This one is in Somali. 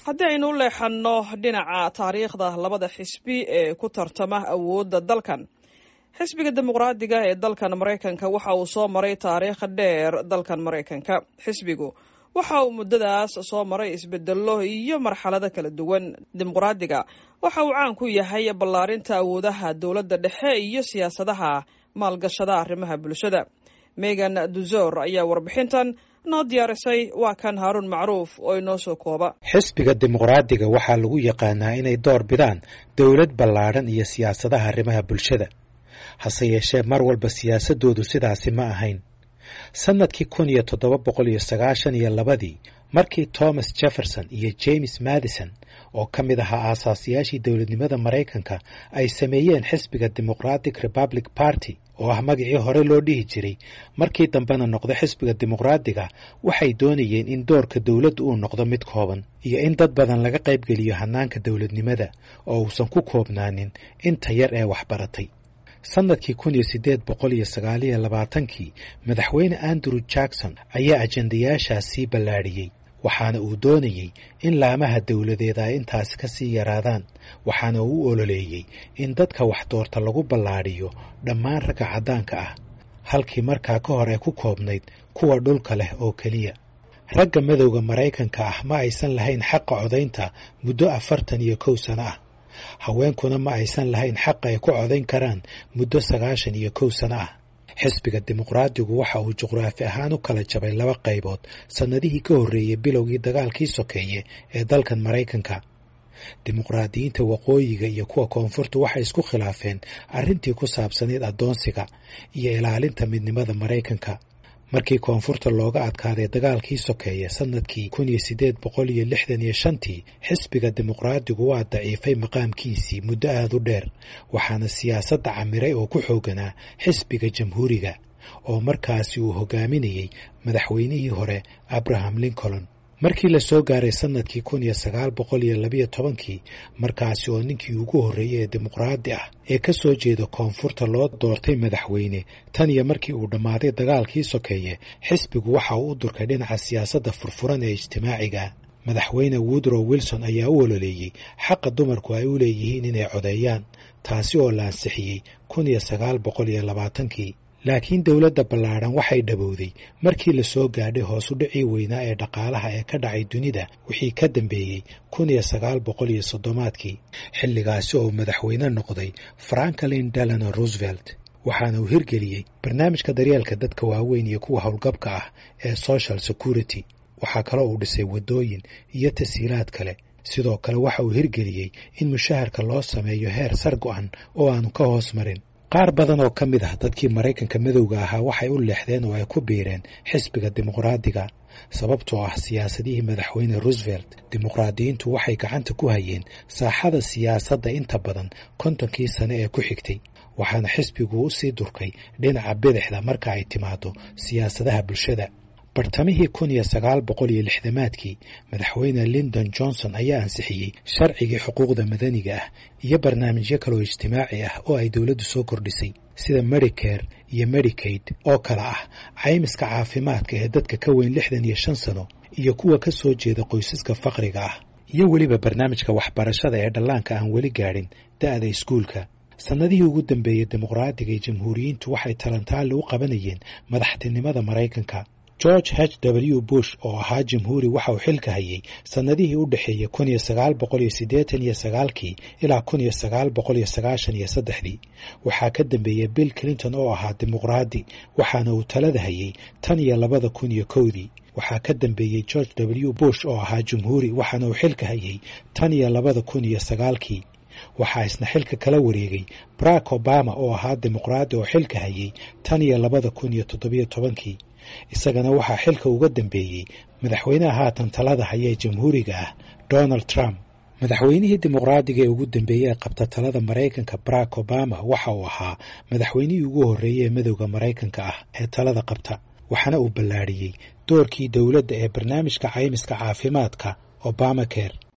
haddii aynu u leexanno dhinaca taariikhda labada xisbi ee ku tartama awoodda dalkan xisbiga dimuqraadiga ee dalkan maraykanka waxa uu soo maray taariikh dheer dalkan maraykanka xisbigu waxa uu muddadaas soo maray isbedello iyo marxalado kala duwan dimuqraadiga waxa uu caan ku yahay ballaarinta awoodaha dowladda dhexe iyo siyaasadaha maalgashada arrimaha bulshada megan duzor ayaa warbixintan noo diyaarisay waa kan haaruun macruuf oo inoo soo kooba xisbiga dimuqraadiga waxaa lagu yaqaanaa inay door bidaan dowlad ballaadhan iyo siyaasadaha arrimaha bulshada hase yeeshee mar walba siyaasadoodu sidaasi ma ahayn sannadkii kun iyo toddoba boqol iyo sagaashan iyo labadii markii thomas jefferson iyo james madison oo ka mid ahaa aasaasiyaashii dowladnimada maraykanka ay sameeyeen xisbiga democratic republic party oo ah magacii hore loo dhihi jiray markii dambena noqdo xisbiga dimuqraadiga waxay doonayeen in doorka dowladdu uu noqdo mid kooban iyo in dad badan laga qaybgeliyo hannaanka dowladnimada oo uusan ku koobnaanin inta yar ee waxbaratay sannadkii kun iyo siddeed boqol iyo sagaaliyo labaatankii madaxweyne andrew jackson ayaa ajendayaashaas sii ballaadhiyey waxaana uu doonayey in laamaha dowladeed ay intaasi ka sii yaraadaan waxaana uu u ololeeyey in dadka wax doorta lagu ballaadhiyo dhammaan ragga caddaanka ah halkii markaa ka hor ee ku koobnayd kuwa dhulka leh oo keliya ragga madowda maraykanka ah ma aysan lahayn xaqa codaynta muddo afartan iyo kow sano ah haweenkuna ma aysan lahayn xaq ay ku codayn karaan muddo sagaashan iyo kow sano ah xisbiga dimuqraadigu waxa uu juqraafi ahaan u kala jabay laba qaybood sannadihii ka horreeyey bilowgii dagaalkii sokeeye ee dalkan maraykanka dimuqraadiyiinta waqooyiga iyo kuwa koonfurtu waxay isku khilaafeen arrintii ku saabsanayd addoonsiga iyo ilaalinta midnimada maraykanka markii koonfurta looga adkaaday dagaalkii sokeeye sannadkii kun iyo siddeed boqol iyo lixdan iyo shantii xisbiga dimuqraadigu waa daciifay maqaamkiisii muddo aada u dheer waxaana siyaasadda camiray oo ku xooganaa xisbiga jamhuuriga oo markaasi uu hogaaminayey madaxweynihii hore abraham lincoln markii la soo gaaray sannadkii kun iyo sagaal boqol iyo labiyo tobankii markaasi oo ninkii ugu horreeyey ee dimuqraadi ah ee ka soo jeeda koonfurta loo doortay madaxweyne tan iyo markii uu dhammaaday dagaalkii sokeeye xisbigu waxa uu u durkay dhinaca siyaasadda furfuran ee ijtimaaciga madaxweyne woodrow wilson ayaa u ololeeyey xaqa dumarku ay u leeyihiin inay codeeyaan taasi oo la ansixiyey kun iyo sagaal boqol iyo labaatankii laakiin dowladda ballaadhan waxay dhabowday markii la soo gaadhay hoos u dhicii weynaa ee dhaqaalaha ee ka dhacay dunida wixii ka dambeeyey kun iyo sagaal boqol iyo soddomaadkii xilligaasi oo madaxweyne noqday franklin delano roosevelt waxaana uu hirgeliyey barnaamijka daryeelka dadka waaweyn iyo kuwa howlgabka ah ee social security waxaa kaloo uu dhisay waddooyin iyo tashiilaad kale sidoo kale waxa uu hirgeliyey in mushaharka loo sameeyo heer sar go-an oo aanu ka hoos marin qaar badan oo ka mid ah dadkii maraykanka madowga ahaa waxay u leexdeen oo ay ku biireen xisbiga dimuqraadiga sababtoo ah siyaasadihii madaxweyne roosevelt dimuqraadiyiintu waxay gacanta ku hayeen saaxada siyaasadda inta badan kontonkii sane ee ku xigtay waxaana xisbigu u sii durkay dhinaca bidixda marka ay timaado siyaasadaha bulshada bartamihii kun iyo sagaal boqol iyo lixdamaadkii madaxweyne lindon johnson ayaa ansixiyey sharcigii xuquuqda madaniga ah iyo barnaamijyo kaloo ijtimaaci ah oo ay dowladdu soo kordhisay sida medicare iyo medicaid oo kale ah caymiska caafimaadka ee dadka ka weyn lixdan iyo shan sano iyo kuwa ka soo jeeda qoysaska faqriga ah iyo weliba barnaamijka waxbarashada ee dhallaanka aan weli gaadhin da'da iskuulka sannadihii ugu dambeeyey dimuqraadiga iyo jamhuuriyiintu waxay talantaali u qabanayeen madaxtinimada maraykanka george h w bush oo ahaa jamhuuri waxa uu xilka hayay sannadihii u dhexeeyey kun iyo sagaal boqol iyo siddeetan iyo sagaalkii ilaa kun iyo sagaal boqol iyo sagaashan iyo saddexdii waxaa ka dambeeyey bill clinton oo ahaa dimuqraadi waxaana uu talada hayay tan iyo labada kun iyo kowdii waxaa ka dambeeyey george w bush oo ahaa jamhuuri waxaana uu xilka hayay tan iyo labada kun iyo sagaalkii waxaa isna xilka kala wareegay barack obama oo ahaa dimuqraadi oo xilka hayay tan iyo labada kun iyo toddobiyo tobankii isagana waxaa xilka uga dambeeyey madaxweynaha haatan talada haya ee jamhuuriga ah donald trump madaxweynihii dimuqraadiga ee ugu dambeeyey ee qabta talada maraykanka barack obama waxa uu ahaa madaxweynihii ugu horreeyey ee madowda maraykanka ah ee talada qabta waxaana uu ballaadhiyey doorkii dowladda ee barnaamijka caymiska caafimaadka obamacare